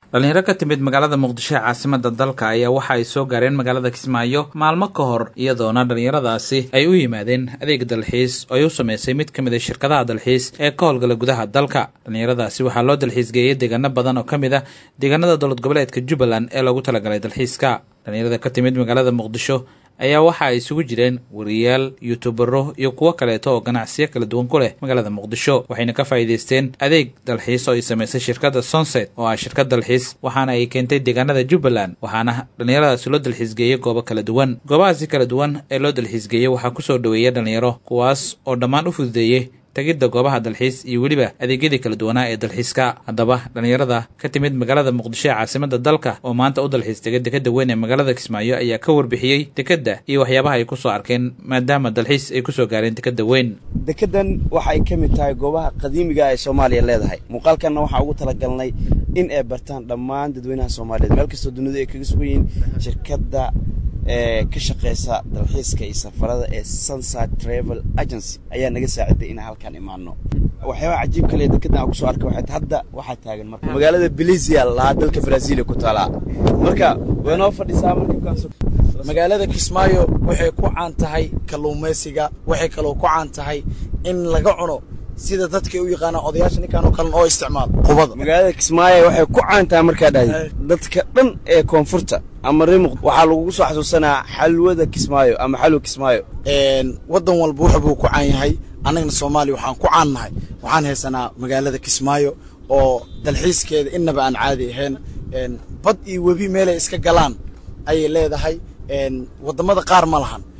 dhalinyaro ka timid magaalada muqdisho ee caasimada dalka ayaa waxa ay soo gaareen magaalada kismaayo maalmo ka hor iyadoona dhallinyaradaasi ay u yimaadeen adeeg dalxiis oo ay u sameysay mid ka mid a shirkadaha dalxiis ee ka howlgala gudaha dalka dhallinyaradaasi waxaa loo dalxiisgeeyey deegaano badan oo ka mid ah deegaanada dowlad goboleedka jubbaland ee loogu talagalay dalxiiska dhallinyarada ka timid magaalada muqdisho ayaa waxa ay isugu jireen wariyaal yuutubaro iyo kuwo kaleeto oo ganacsiyo kala duwan ku leh magaalada muqdisho waxayna ka faa'iidaysteen adeeg dalxiis oo ay samaysay shirkadda sonset oo ah shirkad dalxiis waxaana ay keentay deegaanada jubbaland waxaana dhallinyaradaasi loo dalxiisgeeyey goobo kala duwan goobahaasi kala duwan ee loo dalxiisgeeyey waxaa kusoo dhoweeya dhallinyaro kuwaas oo dhammaan u fududeeyey tegidda goobaha dalxiis iyo weliba adeegyadii kala duwanaa ee dalxiiska haddaba dhallinyarada ka timid magaalada muqdisho ee caasimada dalka oo maanta u dalxiis tegay dekadda weyn ee magaalada kismaayo ayaa ka warbixiyey dekedda iyo waxyaabaha ay kusoo arkeen maadaama dalxiis ay kusoo gaareen dekadda weyn dekeddan waxa ay ka mid tahay goobaha qadiimiga ee soomaaliya leedahay muuqaalkanna waxaa ugu talagalnay in ay bartaan dhammaan dadweynaha soomaaliyeed meel kastoo dunida ay kaga sugan yihiin shirkadda ee ka shaqeysa dalxiiska iyo safarada ee sunside travel agency ayaa naga saaciday inaan halkaan imaano waxyaabaha cajiib kale ee dekeddan aan kusoo arkay waxay hadda waxaa taagan marka magaalada belizia lahaa dalka brazil ku taalaa marka way noo fadhisaa marka magaalada kismaayo waxay ku caan tahay kalluumaysiga waxay kaloo ku caan tahay in laga cuno sida dadkay u yaqaanaan odayaasha ninkaan oo kalen oo isticmaal qubada magaalada kismaayo waxay ku caan tahay markaa dhahday dadka dhan ee koonfurta ama rimuq waxaa lagugu soo xasuusanaa xalwada kismaayo ama xalwa kismaayo waddan walba wuxa buu ku caan yahay annagana soomaaliya waxaan ku caan nahay waxaan haysanaa magaalada kismaayo oo dalxiiskeeda innaba aan caadi ahayn bad iyo webi meelay iska galaan ayay leedahay waddamada qaar ma lahan